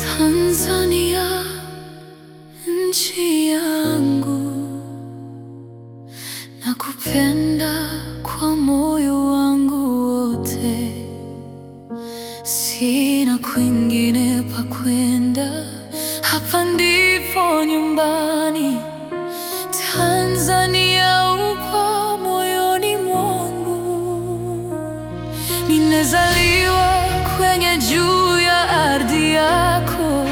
Tanzania, nchi yangu, nakupenda kwa moyo wangu wote, sina kwingine pa kwenda, hapa ndipo nyumbani. Tanzania upo moyoni mwangu, nimezaliwa kwenye juu ya ardhi yako,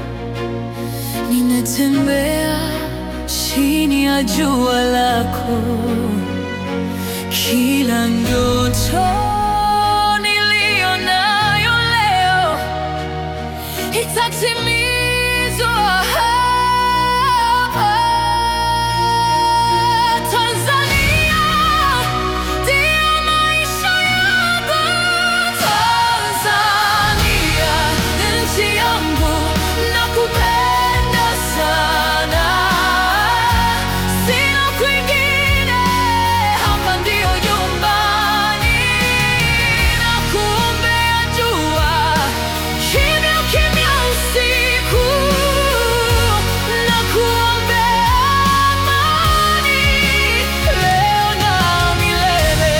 ninatembea chini ya jua lako, kila ndoto niliyo nayo leo itatimizwa hapa. Tanzania ndio maisha yangu. Tanzania nchi yangu, nakupenda sana, sina kwingine, hapa ndio nyumbani. Nakuombea dua kimya kimya usiku, nakuombea amani leo na milele.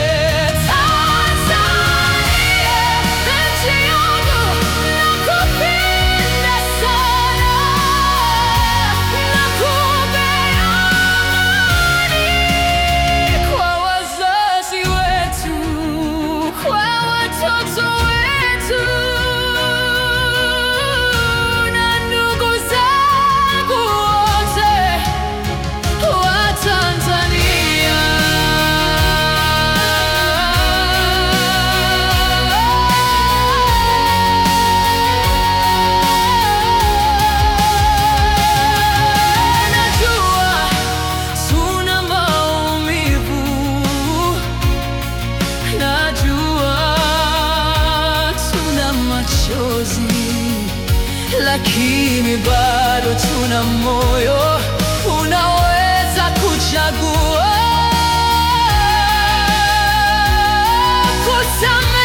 Tanzania nchi yangu, nakupenda sana, nakuombea amani kwa wazazi wetu, kwa watoto wetu na ndugu zangu wote wa Tanzania. Najua tuna maumivu Najua tuna machozi, lakini bado tuna moyo unaweza kuchagua kusamehe